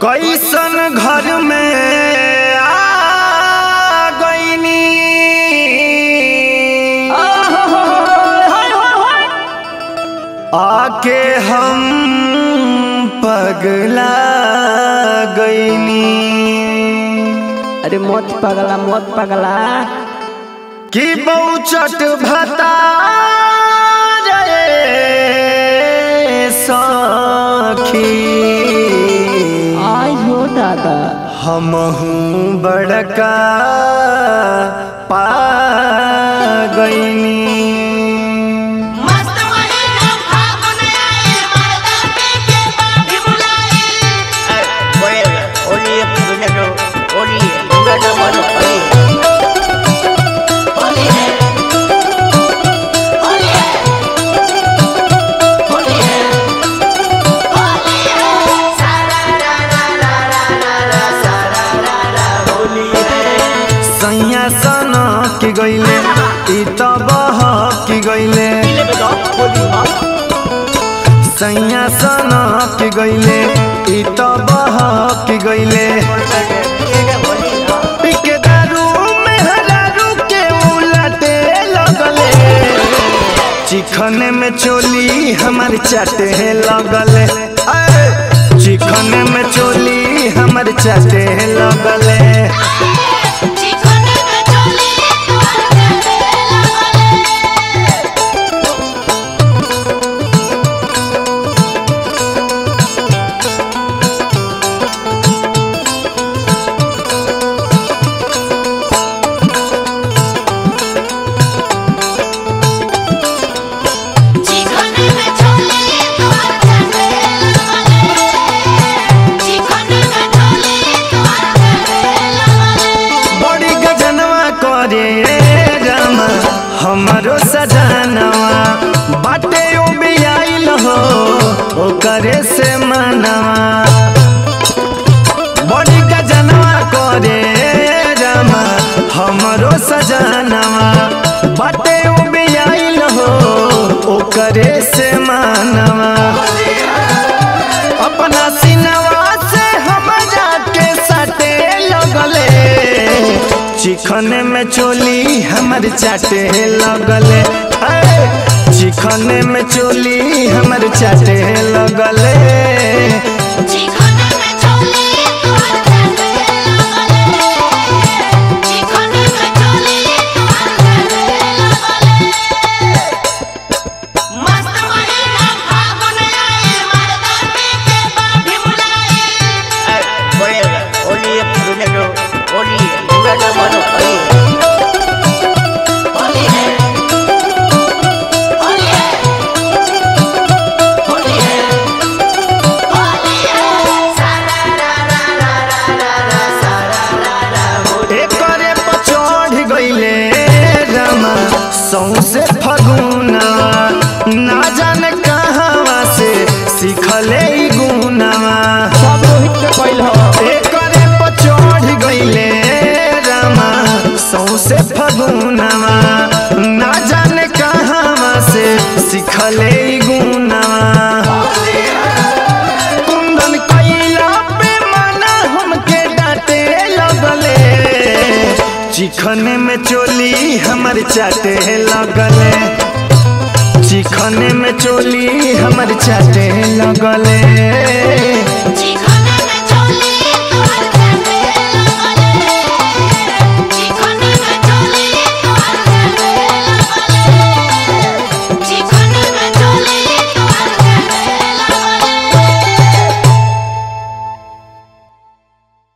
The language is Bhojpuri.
कैसन घर में आ गईनी आके हम पगला गईनी अरे मत पगला मत पगला कि बहुचट भता सखी आई हो दादा हमहू बड़का पा गईनी मस्त महीना फागुन आए मर्दा पी के बाभी बुलाए होली है होली है होली है होली है सारा रा रा रा रा रा रा सारा रा रा होली है सैया सना की गईले ई तो बह की गईले सैया सना की गईले ई तो बह की गईले पिके दारू में हरारू के उलटे लगले चिखने में चोली हमार चाटे लगले ऐ, चिखने में चोली हमार चाटे लगले चिकने में चोली तुम्हारे लगले चिकने में चोली तुम्हारे लगले चिकने में चोली तुम्हारे लगले बड़ी गजनवा करे रामा हमारो सजनवा बाटे ओ बियाइल हो ओकरे से मनवा बड़ी गजनवा करे रामा हमारो सजनवा बाटे ओ बियाइल हो ओकरे से मनवा अपना सिनवा से हमरा के सटे लगले चिखने में चोली हमर चाटे लगले ऐ, चिखने में चोली हमर चाटे लगले चिकने में चोली तुम्हारे लगले चिकने में चोली तुम्हारे लगले मस्त महीना फागुन आए मर्दा पी के बाभी बुलाए होली है होली है होली है होली है सारा रा रा रा रा रा रा सारा रा रा होली एकरे पर चढ़ गईले रामा सौसे फगुना ना जाने कहवा से सीखले ई गुनावा सब रोहित के पहिल हो एकरे पर चढ़ गईले रामा सौसे फगुनावा ना जाने कहवा से सीखले ई गुनावा कुंदन कैला पे मना हमके डांटे लगले चिखने में चोली हमर चाटे लगले चिखने में चोली हमर चाटे लगले